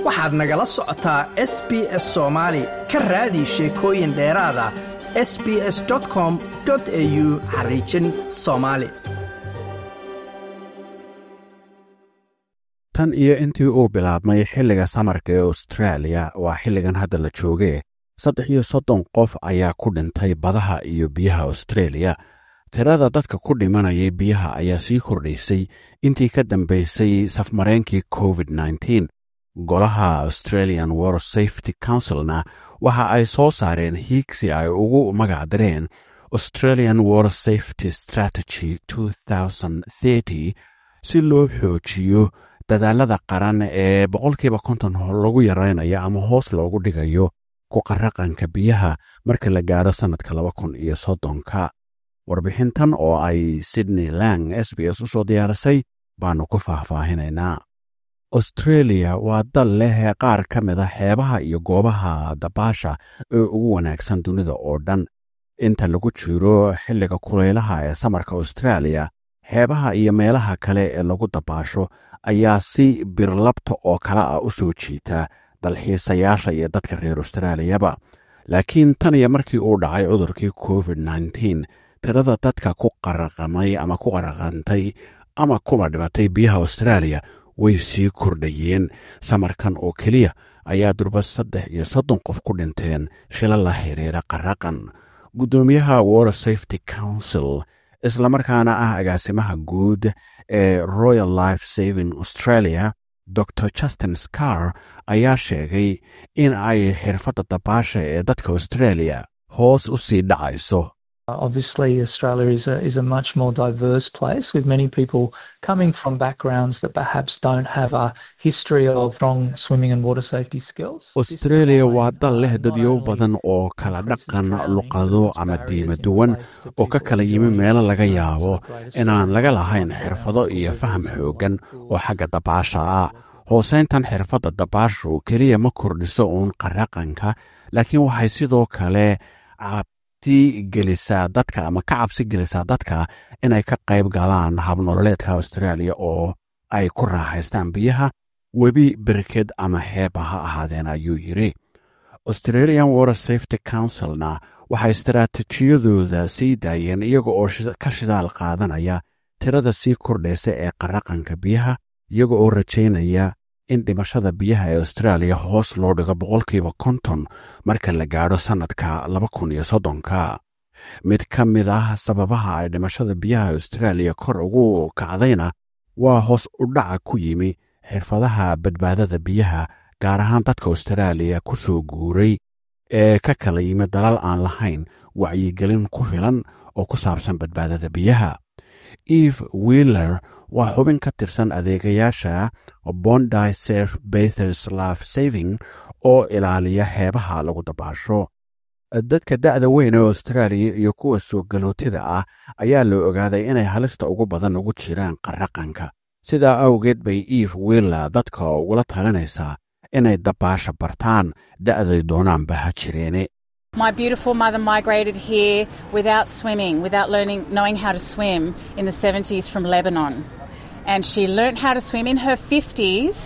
waxaad nagala socotaa s b s soomaali ka raadi sheekooyin dheeraada s b s com au xariijin soomaali tan iyo intii uu bilaabmay xilliga samarka ee austraaliya waa xilligan hadda la joogee saddex iyo soddon qof ayaa ku dhintay badaha iyo biyaha austraeliya tirada dadka ku dhimanayay biyaha ayaa sii kordhaysay intii ka dambaysay safmareenkii covid nteen golaha australian war safety councilna waxa ay soo saareen hiigsi ay ugu magacdareen australian war safety strategy si loo xoojiyo dadaalada qaran ee boqolkiiba konton lagu yaraynayo ama hoos loogu dhigayo ku qaraqanka biyaha marka la gaadho sannadka laba kun iyo soddonka warbixintan oo ay sydney lang s b s u soo diyaarisay baannu ku faahfaahinaynaa austreeliya waa dal leh qaar ka mid a xeebaha iyo goobaha dabaasha ee ugu wanaagsan dunida oo dhan inta lagu jiro xilliga kulaylaha ee samarka austraaliya xeebaha iyo meelaha kale ee lagu dabaasho ayaa si birlabta oo kale ah u soo jiita dalxiisayaasha iyo dadka reer austraaliyaba laakiin tan iyo markii uu dhacay cudurkii covid nteen tirada dadka ku qaraqamay ama ku qaraqantay ama kuba dhibatay biyaha austraaliya way sii kordhayeen samarkan oo keliya ayaa durba saddex iyo soddon qof ku dhinteen shila la xiriira qaraqan guddoomiyaha water safety council islamarkaana ah agaasimaha guud ee royal life saving australia dor justin scar ayaa sheegay in ay xirfadda dabaasha ee dadka australia hoos u sii dhacayso Obviously, Australia is a, is a much more diverse place with many people coming from backgrounds that perhaps don't have a history of strong swimming and water safety skills. australia waa dal leh dadyo badan oo kala dhaqan luqado ama diimo duwan oo ka kala yimi meelo laga yaabo inaan laga lahayn xirfado iyo faham xooggan oo xagga dabaasha ah hooseyntan xirfadda dabaashu keliya ma kordhiso uun qaraqanka laakiin waxay sidoo kale gelisaa dadka ama ka cabsi gelisaa dadka inay ka qayb galaan habnololeedka austraaliya oo ay ku raaxaystaan biyaha webi berked ama xeeba ha ahaadeen ayuu yidhi australian water safety councilna waxay istaraatijiyadooda sii daayeen iyaga oo ka shidaal qaadanaya tirada sii kordhaysa ee qaraqanka biyaha iyaga oo rajaynaya in dhimashada biyaha ee austraaliya hoos loo dhigo boqolkiiba konton marka la gaadho sannadka laba kun iyo soddonka mid ka mid ah sababaha ay dhimashada biyaha austraaliya kor ugu kacdayna waa hoos u dhaca ku yimi xirfadaha badbaadada biyaha gaar ahaan dadka austraaliya ku soo guuray ee ka kala yimi dalal aan lahayn wacyigelin ku filan oo ku saabsan badbaadada biyaha eve wheeler waa xubin ka tirsan adeegayaasha bondi serf bathers laf saving oo ilaaliya xeebaha lagu dabaasho dadka da'da weyn ee austraaliya iyo kuwa soo galootida ah ayaa la ogaaday inay halista ugu badan ugu jiraan qaraqanka sidaa awgeed bay eve wheeler dadka ugula talinaysaa inay dabaasha bartaan da'day doonaanba ha jireene My beautiful mother migrated here without swimming, without learning, knowing how to swim in the 70s from Lebanon. And she learnt how to swim in her 50s.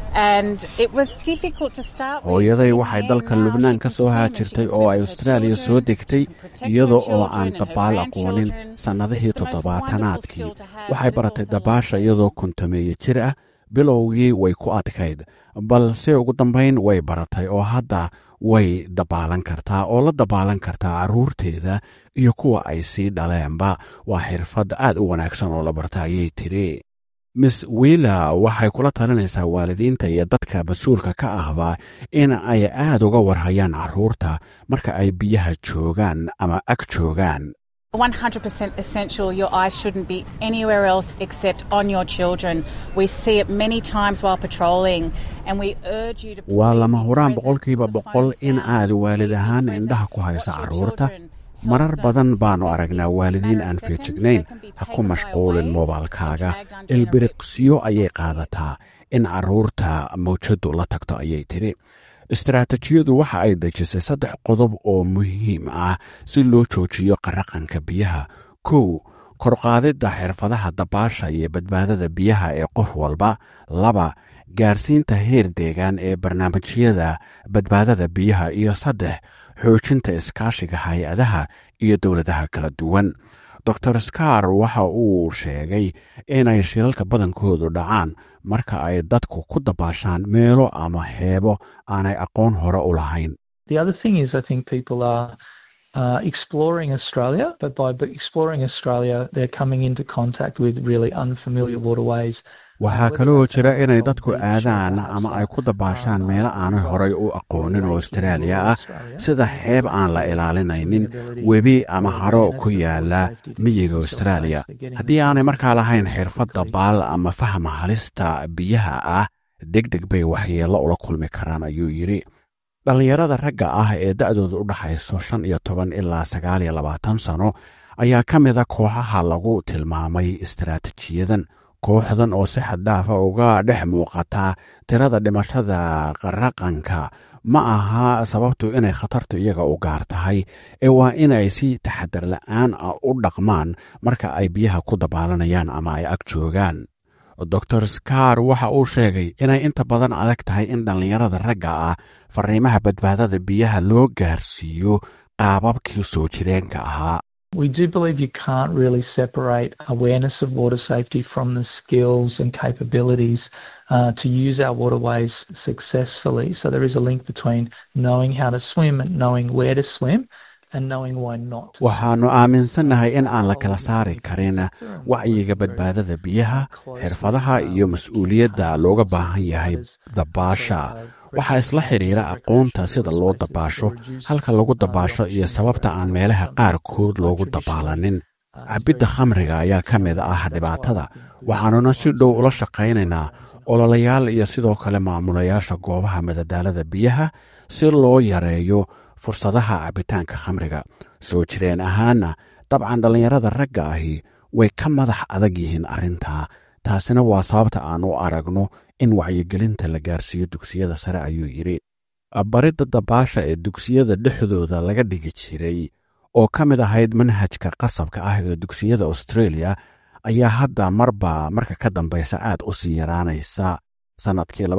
And it was difficult to start with. hooyaday waxay dalka lubnaan ka soo haajirtay oo ay austraaliya soo degtay iyada oo aan dabaal aqoonin sannadihii toddobaatanaadkii waxay baratay dabaasha iyadoo kontameeye jir ah bilowgii way ku adkayd balse ugu dambayn way baratay oo hadda way dabaalan kartaa oo la dabaalan kartaa carruurteeda iyo kuwa ay sii dhaleenba waa xirfad aad u wanaagsan oo la barta ayay tiri miss wiila waxay kula talinaysaa waalidiinta iyo dadka mas-uulka ka ahba in ay aad uga warhayaan carruurta marka ay biyaha joogaan ama ag joogaan 100% essential. Your eyes shouldn't be anywhere else except on your children. We see it many times while patrolling, and we urge you to. waa please lama be huraan present boqolkiiba on the boqol phones in now. aad waalid Be ahaan present, indhaha ku haysa watch your carruurta children, help marar them. badan baanu Because aragnaa in a waalidiin matter aan of seconds, feejignayn they can be ha ku taken by a mashquulin wave moobalkaaga and dragged under in a ilbiriqsiyo boat. ayay You'll see it. qaadataa in carruurta mawjadu la tagto ayay tidhi istaraatijiyadu waxa ay dejisay saddex qodob oo muhiim ah si loo joojiyo qaraqanka biyaha kow korqaadidda xirfadaha dabaasha iyo badbaadada biyaha ee qof walba laba gaarsiinta heer deegaan ee barnaamijyada badbaadada biyaha iyo saddex xoojinta iskaashiga hay-adaha iyo dowladaha kala duwan dor scar waxa uu sheegay inay shilalka badankoodu dhacaan marka ay dadku ku dabaashaan meelo ama xeebo aanay aqoon hore u lahayn The other thing is, I think people are uh, exploring Australia, but by b- exploring Australia, they're coming into contact with really unfamiliar waterways. waxaa kaloo jira inay dadku aadaan ama ay ku dabaashaan meelo aanay horay u aqoonin oo austraaliya ah sida xeeb aan la ilaalinaynin webi ama haro ku yaala miyiga austraaliya haddii aanay markaa lahayn xirfad dabaal ama fahma halista biyaha ah deg deg bay waxyeello ula kulmi karaan ayuu yidhi dhallinyarada ragga ah ee da'dooda u dhaxayso shan iyo toban ilaa sagaal iyo labaatan sano ayaa ka mida kooxaha lagu tilmaamay istaraatiijiyadan kooxdan oo si xaddhaafa uga dhex muuqata tirada dhimashada qaraqanka ma aha sababtu inay khatartu iyaga u gaar tahay ee waa inay si taxadar la'aan ah u dhaqmaan marka ay biyaha ku dabaalanayaan ama ay ag joogaan dor scar waxa uu sheegay inay inta badan adag tahay in dhallinyarada ragga ah fariimaha badbaadada biyaha loo gaarsiiyo qaababkii soo jireenka ahaa We do believe you can't really separate awareness of water safety from the skills and capabilities uh, to use our waterways successfully. So there is a link between knowing how to swim and knowing where to swim and knowing why not. to waxaannu aaminsannahay in aan la kala saari karin wacyiga badbaadada biyaha xirfadaha iyo mas-uuliyadda looga baahan yahay dabaasha waxaa isla xidhiira aqoonta sida loo dabaasho halka lagu dabaasho iyo sababta aan meelaha qaarkood loogu dabaalanin cabbidda khamriga ayaa ka mid ah dhibaatada waxaanuna si dhow ula shaqaynaynaa ololayaal iyo sidoo kale maamulayaasha goobaha madadaalada biyaha si loo yareeyo fursadaha cabbitaanka khamriga soo jireen ahaana dabcan dhallinyarada ragga ahi way ka madax adag yihiin arrintaa taasina waa sababta aan u aragno in wacyigelinta la gaarsiiyo dugsiyada sare ayuu yidhi baridda dabaasha ee dugsiyada dhexdooda laga dhigi jiray oo ka mid ahayd manhajka qasabka ah ee dugsiyada australia ayaa hadda marba marka ka dambaysa aad u sii yaraanaysa sannadkii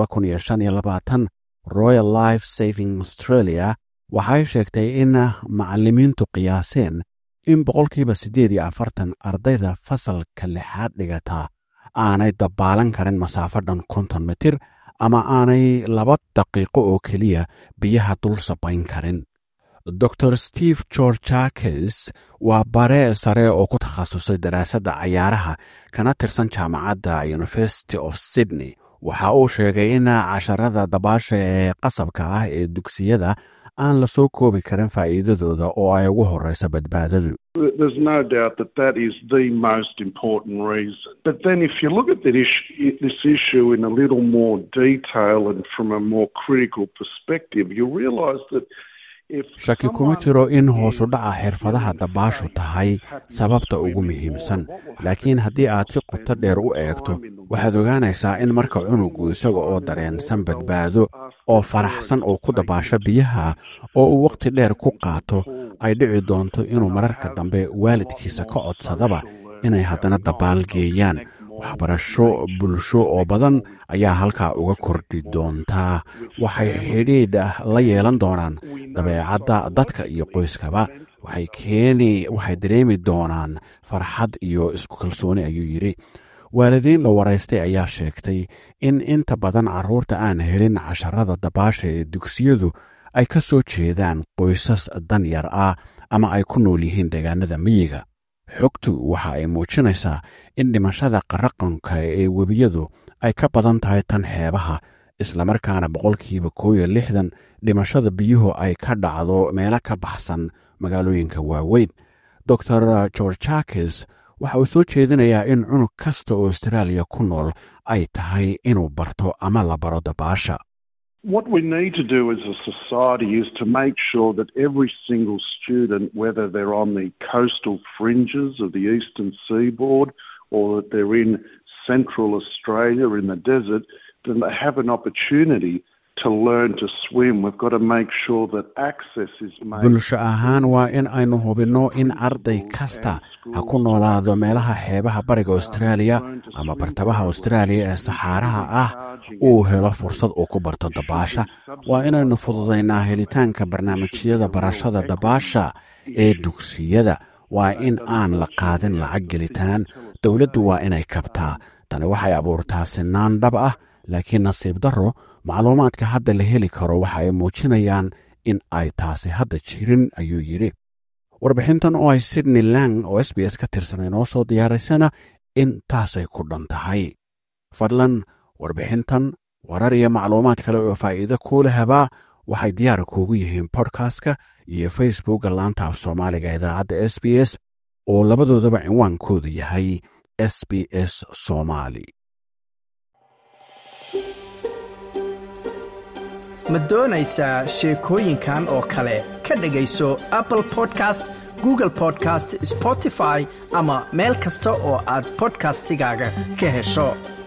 royal life saving australia waxay sheegtay in macallimiintu qiyaaseen in boqolkiiba siddeed iyo afartan ardayda fasalka lixaad dhigata aanay dabaalan karin masaafo dhan konton mitir ama aanay laba daqiiqo oo keliya biyaha dul sabayn karin dor steve georjakes waa bare sare oo ku takhasusay daraasadda cayaaraha kana tirsan jaamacadda university of sydney waxa uu sheegay in casharada dabaasha ee qasabka ah ee dugsiyada aan la soo koobi karin faa'iidadooda oo ay ugu horreysa badbaadadu There's no doubt that that is the most important reason. But then, if you look at that issue, this issue in a little more detail and from a more critical perspective, you realise that if shaki kuma jiro in hoosu dhaca xirfadaha dabaashu tahay sababta ugu muhiimsan laakiin haddii aad si qoto dheer u eegto waxaad ogaanaysaa in marka cunugu isaga oo dareensan badbaado oo faraxsan oo ku dabaasho biyaha oo uu wakhti dheer ku qaato ay dhici doonto inuu mararka dambe waalidkiisa ka codsadaba inay haddana dabaal geeyaan waxbarasho bulsho oo badan ayaa halkaa uga kordhi doontaa waxay xidhiidh la yeelan doonaan dabeecadda dadka iyo qoyskaba waxay keeni waxay dareemi doonaan farxad iyo isku kalsooni ayuu yidhi waalidiin la waraystay ayaa sheegtay in inta badan carruurta aan helin casharada dabaasha ee dugsiyadu ay ka soo jeedaan qoysas danyar ah ama ay ku nool yihiin deegaanada miyiga xogtu waxa ay muujinaysaa in dhimashada qaraqanka ee webiyadu ay ka badan tahay tan xeebaha islamarkaana boqolkiiba koo iyo lixdan dhimashada biyuhu ay ka dhacdo meelo ka baxsan magaalooyinka waaweyn dor georjakes waxa uu soo jeedinayaa in cunug kasta oo austraaliya ku nool ay tahay inuu barto ama la baro dabaasha What we need to do as a society is to make sure that every single student, whether they're on the coastal fringes of the eastern seaboard or that they're in central Australia in the desert, then they have an opportunity to learn to swim. We've got to make sure that access is made. bulsho ahaan waa in aynu hubinno in arday kasta ha ku noolaado meelaha xeebaha bariga austraaliya ama bartamaha austraaliya ee saxaaraha ah uu helo fursad uu ku barto dabaasha waa inaynu fududaynaa helitaanka barnaamijyada barashada dabaasha ee dugsiyada waa in aan la qaadin lacag gelitaan dowladdu waa inay kabtaa tani waxay abuurtaa sinaan dhab ah laakiin nasiib darro macluumaadka hadda la heli karo waxa ay muujinayaan in ay taasi hadda jirin ayuu yidhi warbixintan oo ay sydney lang oo s b s ka tirsan inoo soo diyaaraysana in taasay ku dhan tahay fadlan warbixintan warar iyo macluumaad kale oo faa'iido kuula habaa waxay diyaar kuugu yihiin bodkastka iyo facebookga laanta af soomaaliga idaacadda s b s oo labadoodaba cinwaankoodu yahay s b s somaali ma doonaysaa sheekooyinkan oo kale ka dhegayso apple podcast google podcast spotify ama meel kasta oo aad bodkastigaaga ka hesho